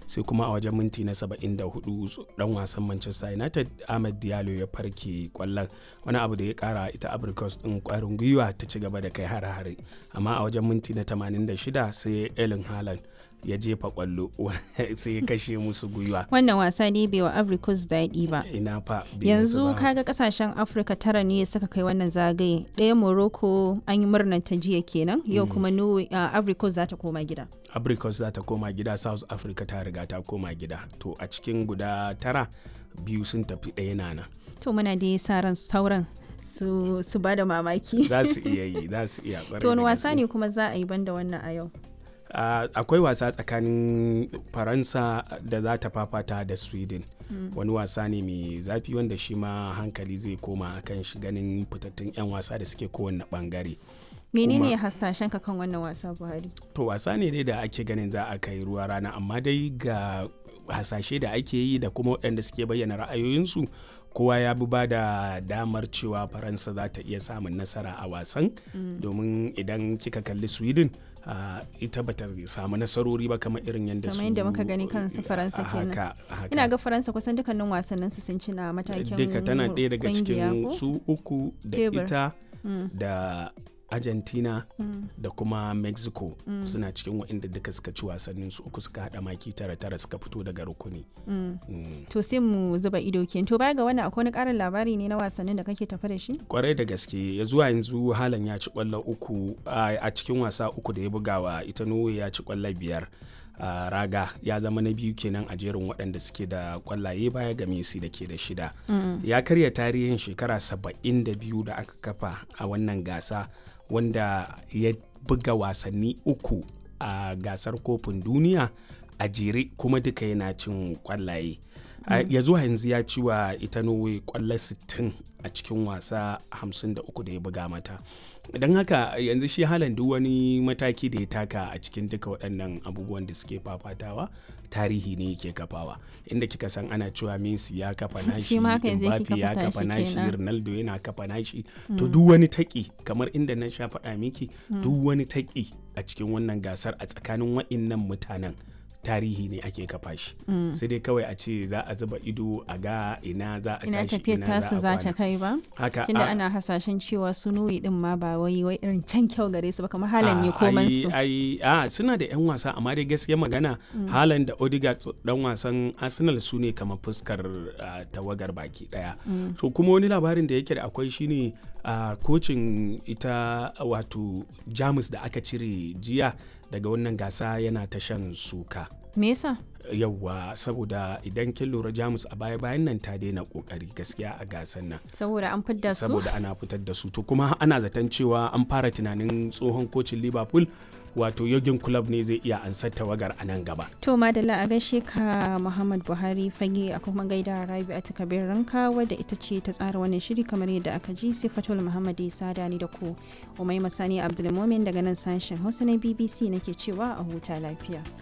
sai kuma a wajen minti na 74 dan wasan manchester united ahmed diallo ya farke kwallon wani abu da ya kara ita abricos din kwarin gwiwa ta ci gaba da kai hare-hare amma a wajen minti na 86 sai elin haaland ya jefa kwallo sai ya kashe musu gwiwa wannan wasa ne bai wa africus daɗi ba ina fa yanzu kaga kasashen afirka tara ne suka kai wannan zagaye ɗaya morocco an yi murnar ta jiya kenan yau kuma africus za ta koma gida africus za ta koma gida south africa ta riga ta koma gida to a cikin guda tara biyu sun tafi ɗaya nana to muna dai sa ran sauran su, su ba da mamaki za su iya yi za su iya to wani wasa ne kuma za a yi banda wannan a yau Uh, akwai wasa tsakanin faransa da za ta fafata da sweden mm. wani wasa ne mai zafi wanda shi ma hankali zai koma akan shi ganin fitattun 'yan wasa da suke kowane bangare menene hasashen ka kan wannan wasa buhari to wasa ne dai da ake ganin za a kai ruwa rana amma dai ga hasashe da ake yi da kuma waɗanda suke bayyana ra'ayoyinsu kowa ya bi ba da damar cewa faransa za ta iya samun nasara a wasan mm. domin idan kika kalli sweden Uh, ita bata samu nasarori ba kamar irin yadda su yadda muka gani kansu faransa kenan ina ga faransa kusan dukkanin wasannin su sun ci na matakin duka tana ɗaya daga cikin su uku da ita mm. da argentina mm. da kuma mexico mm. suna cikin waɗanda duka suka ci wasannin su uku suka haɗa maki tara tara suka fito daga rukuni mm. to sai mu zuba ido ke to baya ga wannan akwai wani ƙarin labari ne na wasannin da kake tafa da shi kwarai da gaske ya zuwa yanzu halan ya ci kwallo uku a cikin wasa uku da ya bugawa ita norway ya ci kwallo biyar Uh, raga ya zama na biyu kenan a jerin waɗanda suke da kwallaye baya ga Messi da ke da shida. Mm. Ya karya tarihin shekara saba'in da biyu da aka kafa a wannan gasa wanda ya buga wasanni uku a gasar kofin duniya a jere kuma duka yana cin kwallaye. Mm. ya zuwa yanzu ya ci wa ita Norway kwallo 60 a cikin wasa 53 da ya buga mata. don haka yanzu shi halan duk wani mataki da ya taka a cikin duka waɗannan abubuwan da suke fafatawa tarihi ne yake kafawa inda kika san ana cewa Messi ya kafa nashi Mbappe ya kafa nashi Ronaldo yana kafa nashi to duk wani taki kamar inda na sha faɗa miki duk wani taki a cikin wannan gasar a tsakanin waɗannan mutanen tarihi ne ake kafa shi mm. sai dai kawai a ce za a zuba ido a ga ina za a ina tashi tafiyar tasu za ta kai ba haka tunda ana hasashen cewa su nuyi din ma ba wai wai irin can kyau gare su ba kamar halan ne koman su ai a suna da yan wasa amma dai gaskiya magana mm. halan da Odegaard dan wasan Arsenal su ne kamar fuskar uh, tawagar baki daya mm. so kuma wani labarin da yake da akwai shine a uh, kocin ita wato Jamus da aka cire jiya daga wannan gasa yana ta shan suka. Me yasa? Yawwa saboda idan kin lura Jamus a baya bayan nan ta daina kokari gaskiya a gasan nan. Saboda an fitar su? Saboda ana fitar da su to kuma ana zaton cewa an fara tunanin tsohon kocin Liverpool wato yogin club ne zai iya ansar tawagar a nan gaba. To madalla a gaishe ka Muhammad Buhari fage a kuma gaida Rabi a takabir ranka wadda ita ce ta tsara wannan shiri kamar yadda aka ji Sifatul Muhammad Isa da ni da ku. Umai Masani Abdulmumin daga nan sashen Hausa na BBC nake cewa a huta lafiya.